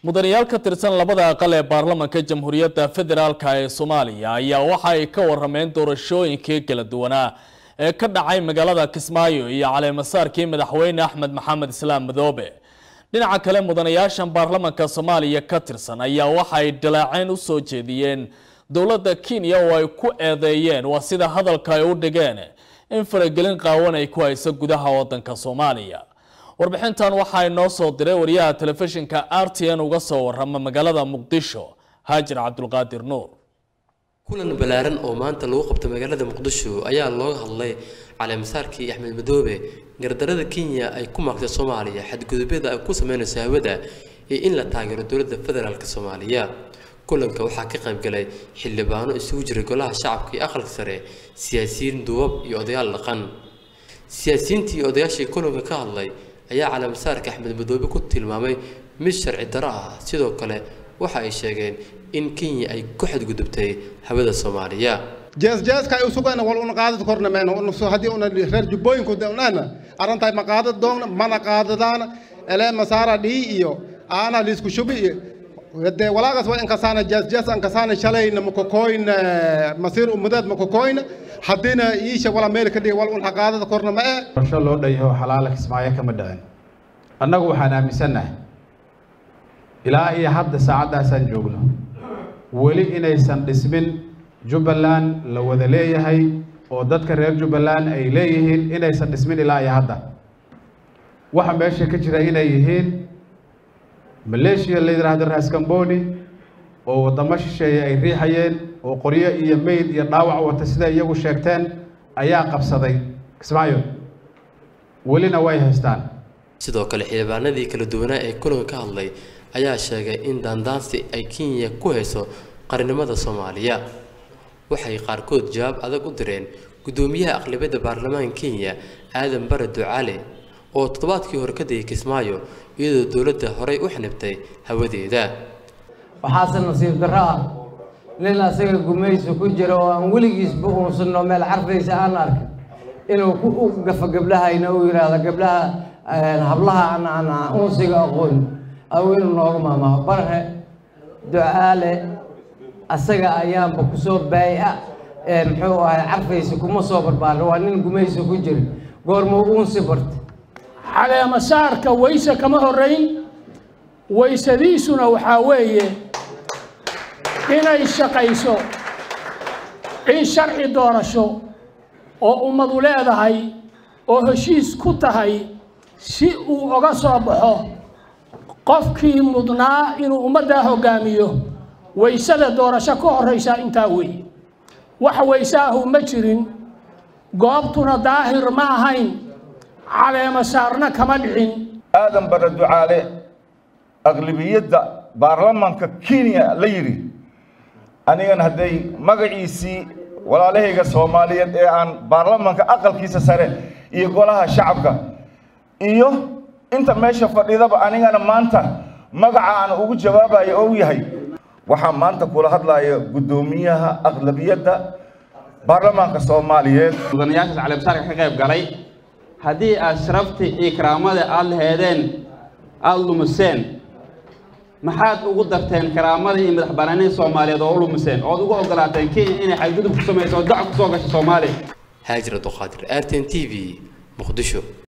mudanayaal ka tirsan labada aqal ee baarlamanka jamhuuriyadda federaalka ee soomaaliya ayaa waxa ay ka warameen doorashooyinkii kala duwanaa ee ka dhacay magaalada kismaayo iyo caleemasaarkii madaxweyne axmed maxamed islaam madoobe dhinaca kale mudanayaashan baarlamanka soomaaliya ka tirsan ayaa waxa ay dhaleeceyn u soo jeediyeen dowladda kenya oo ay ku eedeeyeen waa sida hadalka ay u dhigeen in faragelin qaawan ay ku hayso gudaha wadanka soomaaliya warbixintan waxaa inoo soo diray wariyaha telefishinka r t n uga soo warama magaalada muqdisho haajir cabdulqaadir nuur kulan ballaaran oo maanta lagu qabtay magaalada muqdisho ayaa looga hadlay caleemasaarkii axmed madoobe gardarada kenya ay ku maagtay soomaaliya xadgudubyada ay ku sameynayso hawada iyo in la taageero dowladda federaalk soomaaliya kulanka waxaa ka qaybgalay xildhibaano isugu jiray golaha shacabka iyo aqalka sare siyaasiyiin duubab iyo odayaal dhaqan siyaasiyiintii iyo odayaashii kulanka ka hadlay ayaa caleemasaarka axmed madoobe ku tilmaamay mid sharci daro ah sidoo kale waxa ay sheegeen in kenya ay ku xadgudubtay hawada soomaaliya jeesjeeska ay usugayna wal una qaadad korna meena haddii una reer jubbooyinku unana arrintaay ma qaadad doogna mana qaadadaana ele masaara dhii iyo aana liisku shubi iyo de walaagas waa inkasaana jeesjees ankasaana shalayna makokoyna masiir umudeed makokoyna haddiina iisha wala meel ka dhigi wal un qaadada korna ma ee qorsho loo dhan yaho xalaala kismaayo kama dhicin annagu waxaan aaminsannahay ilaa iyo hadda saacaddaasaan joogno weli inaysan dhismin jubbaland la wada leeyahay oo dadka reer jubbaland ay leeyihiin inaysan dhismin ilaa iyo hadda waxa meesha ka jira inay yihiin maleeshiya la yidhaahdo raskamboni oo waddamo shisheeye ay riixayeen oo qoryo iyo meyd iyo dhaawac wata sida iyagu sheegteen ayaa qabsaday kismaayo welina way haystaan sidoo kale xildhibaanadii kala duwanaa ee kulanka ka hadlay ayaa sheegay in daandaansi ay kenya ku hayso qarnimada soomaaliya waxay qaarkood jawaab adag u direen guddoomiyaha aqlabiyadda baarlamaanka kenya aadan bare ducaale oo toddobaadkii hore ka degay kismaayo iyadoo dowladda horey u xanibtay hawadeeda waxaase nasiib darro ah nin asaga gumaysi ku jira oo aan weligiisba uunsanno meel carfaysa aan arkin inuu ku gafo gabdhahayna uu yidhaahdo gabdhaha hablaha aan aan uunsiga aqoon aw inuu nooga maamaho barre ducaale asaga ayaanba kusoo baaya muxuu ahay carfaysa kuma soo barbaarin waa nin gumaysi ku jira goormuu uunsi barta caleemasaarka wayse kama horrayn waysadiisuna waxaa weeye inay shaqayso in sharci doorasho oo ummadu leedahay oo heshiis ku tahay si uu oga soo baxo qofkii mudnaa inuu ummaddaa hoggaamiyo waysada doorasho ka horraysaa intaa weeye wax wayse ahu ma jirin goobtuna daahir ma ahayn caleema saarna kama dhicin aadan bare ducaale aqlibiyadda baarlamanka kenya la yidhi anigan hadday magaciisii walaalahayga soomaaliyeed ee aan baarlamanka aqalkiisa sare iyo golaha shacabka iyo inta meesha fadhidaba anigana maanta magaca aan ugu jawaabayo ou yahay waxaa maanta kula hadlaya guddoomiyaha aqlabiyadda baarlamaanka soomaaliyeed mudanayaashaas caleemasaarka ka qayb galay haddii aad sharaftii iyo karaamada aada laheedeen aada lumiseen maxaad ugu darteen karaamada iyo madax banaanida soomaaliyeed oo u lumiseen ood ugu ogolaateen kenya inay xadgudub ku samayso oo dac ku soo gasho soomaaliya haajir abduqaadir r t n t v muqdisho